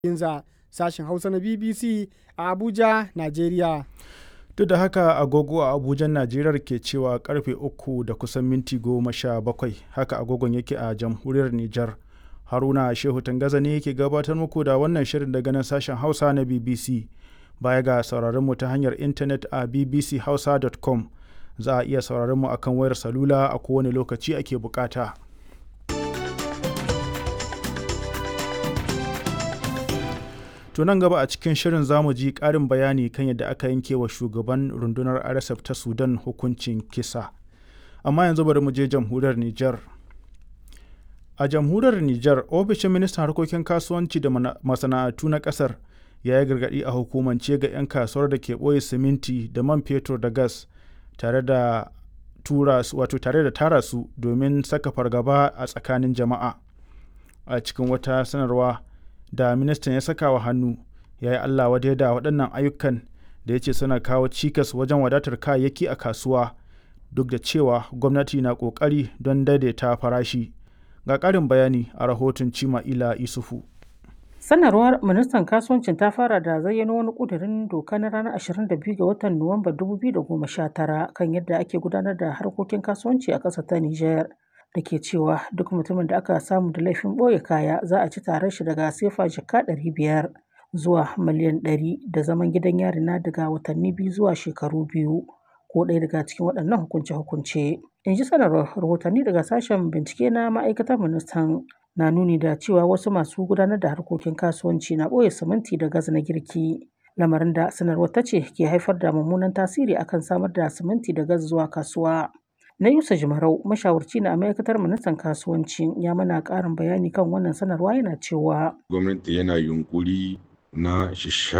Ginza sashen Hausa na BBC a Abuja, Najeriya. Duk da haka agogo a Abuja Najeriya ke cewa karfe uku da kusan minti goma sha bakwai haka agogon yake a jamhuriyar Nijar. Haruna Shehu Tangaza ne yake gabatar muku da wannan shirin daga nan sashen Hausa na BBC. Baya ga sauraron mu ta hanyar intanet a bbchausa.com za a iya sauraron mu akan wayar salula a kowane lokaci ake bukata. To nan gaba a cikin shirin zamu ji ƙarin bayani kan yadda aka yanke wa shugaban rundunar RSF ta Sudan hukuncin kisa. Amma yanzu bari mu je jamhuriyar Nijar. A jamhuriyar Nijar, ofishin ministan harkokin kasuwanci da masana'antu na ƙasar ya yi gargaɗi a hukumance ga 'yan kasuwar da ke ɓoye siminti da man fetur da gas tare da tura su wato tare da tara su domin saka fargaba a tsakanin jama'a. A cikin wata sanarwa da ministan ya saka wa hannu ya yi Allah wadai da waɗannan ayyukan da ya ce suna kawo cikas wajen wadatar kayayyaki a kasuwa duk da cewa gwamnati na ƙoƙari don daidaita farashi. Ga ƙarin bayani a rahoton Cima Ila Isufu. Sanarwar ministan kasuwancin ta fara da zayyano wani ƙudurin doka na ranar 22 ga watan Nuwamba 2019 kan yadda ake gudanar da harkokin kasuwanci a ƙasar ta Nijar. da ke cewa duk mutumin da aka samu da laifin ɓoye kaya za a ci tarar shi daga sefa jaka ɗari biyar zuwa miliyan ɗari da zaman gidan yari na daga watanni biyu zuwa shekaru biyu ko ɗaya daga cikin waɗannan hukunce-hukunce. In ji sanarwar rahotanni daga sashen bincike na ma'aikatar ministan na nuni da cewa wasu masu gudanar da harkokin kasuwanci na ɓoye siminti da gas na girki. Lamarin da sanarwar ta ce ke haifar da mummunan tasiri akan samar da siminti da gas zuwa kasuwa. Na Yusa Jimarau, mashawarci na ma'aikatar ministan kasuwanci ya mana ƙarin bayani kan wannan sanarwa yana cewa. Gwamnati yana yunkuri na